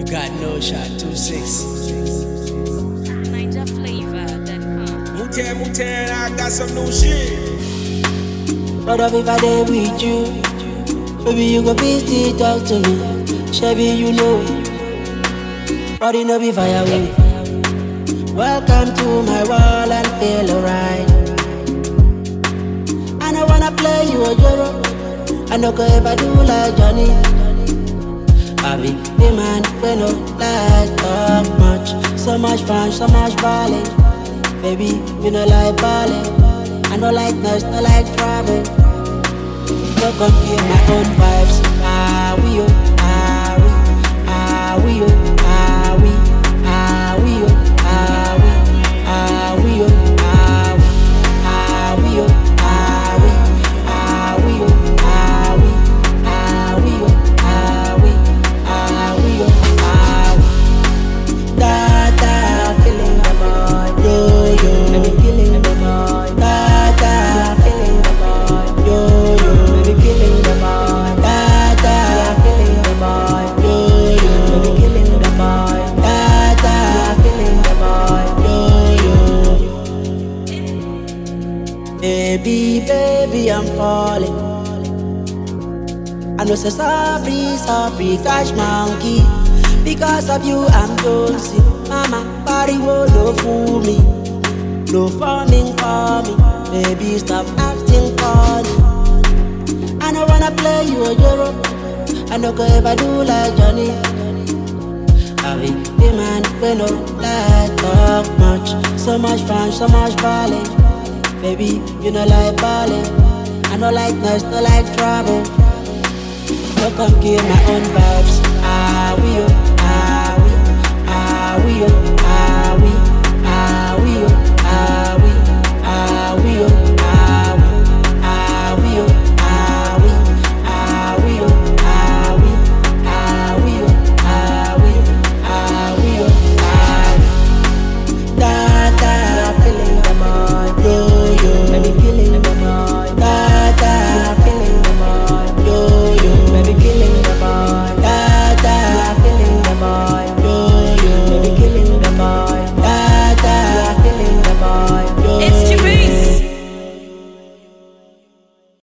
got no shot, 2-6. NigerFlavor.com. Mutan, Mutan, I got some new shit. What up if I dey with you? Baby, you go please still talk to me. Shabby, you know. Body no be firewood. Welcome to my world and feel alright. I don't wanna play you a joro. I no go ever do like Johnny. I be the man we no like talk much. So much fun, so much balling. Baby, you no like balling. I no like noise, no like trouble. No come hear my own vibes. Ah we oh, ah we, ah we oh, ah we, ah we oh, ah we, ah we oh, ah we, ah we oh, ah we, ah we oh, ah we, ah we oh, ah we, ah we oh, ah we. Da da, feeling the boy, yo yo, baby killing the boy. Da da, feeling the boy, yo yo, baby killing the boy. Da da, feeling the boy, yo yo, baby killing the boy. Da da, feeling the boy, yo yo. Baby, baby, I'm falling. I know say sorry, sorry, cash monkey. Because of you, I'm Jonesy. Mama, body will no fool me. No forming for me. Baby, stop acting funny. I don't wanna play you a euro. I no go ever do like Johnny. I be the man we no like talk much. So much fun, so much balling. Baby, you know like balling. I no like noise, no like trouble. No come kill my own vibes. Ah we oh, ah we, ah we oh,